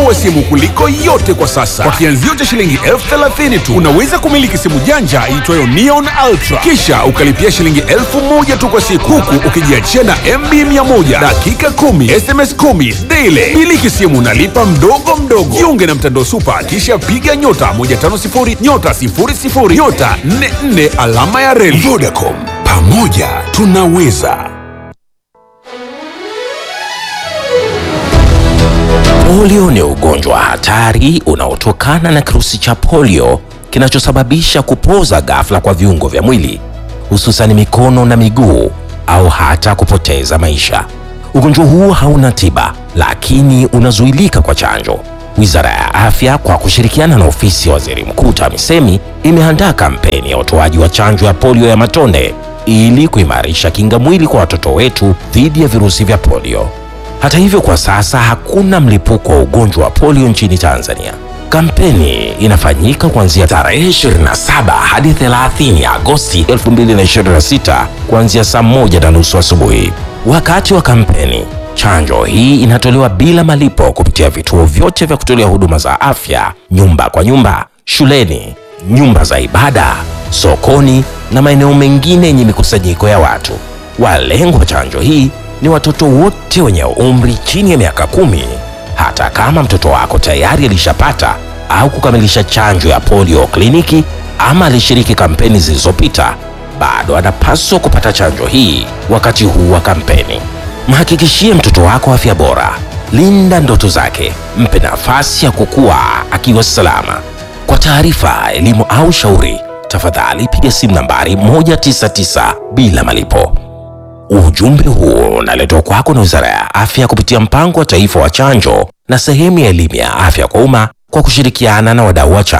wa simu kuliko yote kwa sasa. Kwa kianzio cha shilingi elfu thelathini tu unaweza kumiliki simu janja iitwayo Neon Ultra, kisha ukalipia shilingi elfu moja tu kwa siku, huku ukijiachia na MB 100 dakika 10 SMS 10 daily. Miliki simu nalipa mdogo mdogo. Jiunge na mtandao Supa, kisha piga nyota 150 nyota 00 nyota 44 alama ya reli. Vodacom, pamoja tunaweza. Polio ni ugonjwa hatari unaotokana na kirusi cha polio kinachosababisha kupoza ghafla kwa viungo vya mwili hususan mikono na miguu au hata kupoteza maisha. Ugonjwa huu hauna tiba, lakini unazuilika kwa chanjo. Wizara ya Afya kwa kushirikiana na ofisi ya Waziri Mkuu TAMISEMI imeandaa kampeni ya utoaji wa chanjo ya polio ya matone ili kuimarisha kinga mwili kwa watoto wetu dhidi ya virusi vya polio. Hata hivyo, kwa sasa hakuna mlipuko wa ugonjwa wa polio nchini Tanzania. Kampeni inafanyika kuanzia tarehe 27 hadi 30 Agosti 2026 kuanzia saa moja na nusu asubuhi. Wakati wa kampeni, chanjo hii inatolewa bila malipo kupitia vituo vyote vya kutolea huduma za afya, nyumba kwa nyumba, shuleni, nyumba za ibada, sokoni na maeneo mengine yenye mikusanyiko ya watu. Walengwa wa chanjo hii ni watoto wote wenye umri chini ya miaka kumi. Hata kama mtoto wako tayari alishapata au kukamilisha chanjo ya polio kliniki ama alishiriki kampeni zilizopita, bado anapaswa kupata chanjo hii wakati huu wa kampeni. Mhakikishie mtoto wako afya bora, linda ndoto zake, mpe nafasi ya kukua akiwa salama. Kwa taarifa, elimu au shauri, tafadhali piga simu nambari 199 bila malipo. Ujumbe huu unaletwa kwako na Wizara ya Afya kupitia Mpango wa Taifa wa Chanjo na sehemu ya elimu ya afya kwa umma kwa kushirikiana na wadau wa chanjo.